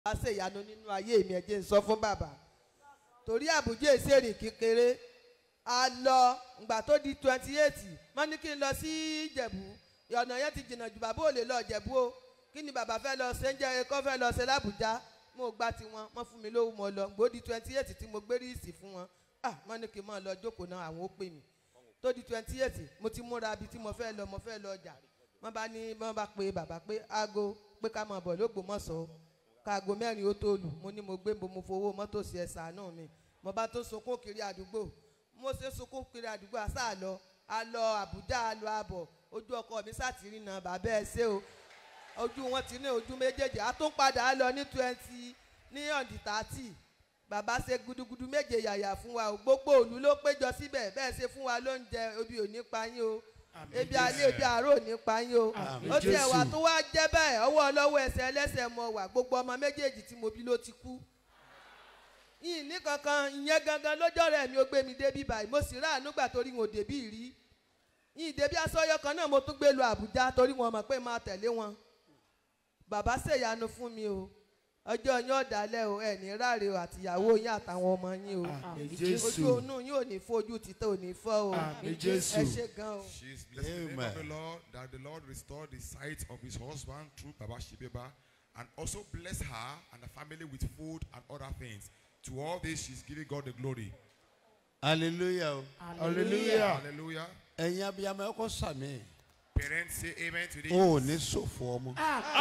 bá ṣe ìyanu nínú ayé mi ẹ jẹ́ n sọ fún bàbá torí àbújá ìṣèrìn kékeré a lọ ìgbà tó di twenty eight wọ́n ní kí n lọ sí ìjẹ̀bú ọ̀nà yẹn ti jìnnà jù bàbá ò lè lọ ìjẹ̀bú o kí ni bàbá fẹ́ lọ ṣe ń jẹ́ ẹ̀kọ́ fẹ́ lọ ṣe lábùjá mo gba tiwọn wọ́n fún mi lówó mo lọ gbó di twenty eight tí mo gbé ríìsì fún wọn ah wọ́n ní kí n máa lọ jókòó náà àwọn ó pè mí tó di twenty eight mo ti múra bí tí mo fẹ́ lọ mo fẹ́ lọ ọjà wọ́n bá ní wọ́n bá pe bàbá pé aago pé ká máa bọ̀ lógbòmọ̀ṣọ́ káago mẹ́rin ó tó lù mo ní mo gbé mo mo fowó mọ́tò sí ẹ ṣàánú mi mo bá tó sunkún kiri àdúgbò mo ṣe sunkún kiri àdúgbò àṣà lọ a lọ àbújá a lọ àbọ̀ ojú ọkọ mi sátìrì náà bàbá ẹ ṣe o ojú wọn ti ní ojú méjèèjì a tún padà lọ ní twenty ní ọ̀dì tààtì bàbá ṣe gudugudu méje yàyà fún wa o gbogbo òlu ló péjọ síbẹ̀ bẹ́ẹ̀ ṣe fún wa lóúnjẹ ebi ò ní pa yín o ebi alẹ́ ebi àárò ní pa yín o ó tiẹ̀ wà tó wá jẹ́ bẹ́ẹ̀ ọwọ́ ọlọ́wọ́ ẹsẹ̀ ẹlẹ́sẹ̀ mọ wà gbogbo ọmọ méjèèjì tí mo bí ló ti kú yìí ní kankan ìyẹn gangan lọ́jọ́ rẹ̀ mi ò gbé mi débi báyìí mo sì ráàánú gbà torí wọn ò débí rí yìí débi asọ́yọ́ kan náà mo tún gbé lu Àbújá torí wọn mọ̀ pé máa tẹ̀lé wọn bàbá ṣèyanu fún mi o ọjọ́ yín ọ̀dàlẹ̀ o ẹ̀ ní ráre o àtìyàwó yín àtàwọn ọmọ yín o Àmín ojú Jésù. onú yín ò ní fojú títọ́ ò ní fọ́ o Àmín ẹ Jésù. ṣe gan o. She's blessing the name of the Amen. Lord that the Lord restore the sight of his husband through Baba Shibeba and also bless her and the family with food and other things. To all this, she's giving God the glory. hallelujah o hallelujah Hallelujah. ẹ̀yin abiyamọ ẹ kọ́ sàmì Parents say amen to this. o ò ní ṣòfò ọmọ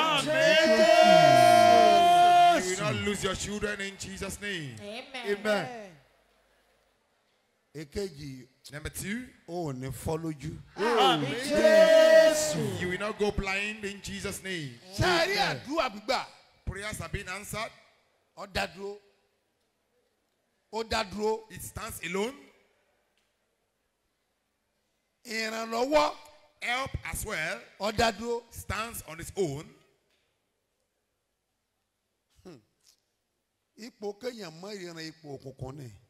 You will not lose your children in Jesus' name. amen èkejì Number two, o ò ní fọ́ lójú you will not go blind in Jesus' name. sẹ́ẹ̀rí àdúrà gbígbà Prayers have been answered. ó dá dúró ó dá dúró It stands alone. ìrànlọ́wọ́ Help as well ó dá dúró stands on its own. ipò kéèyàn mọ ìran ipò òkùnkùn ni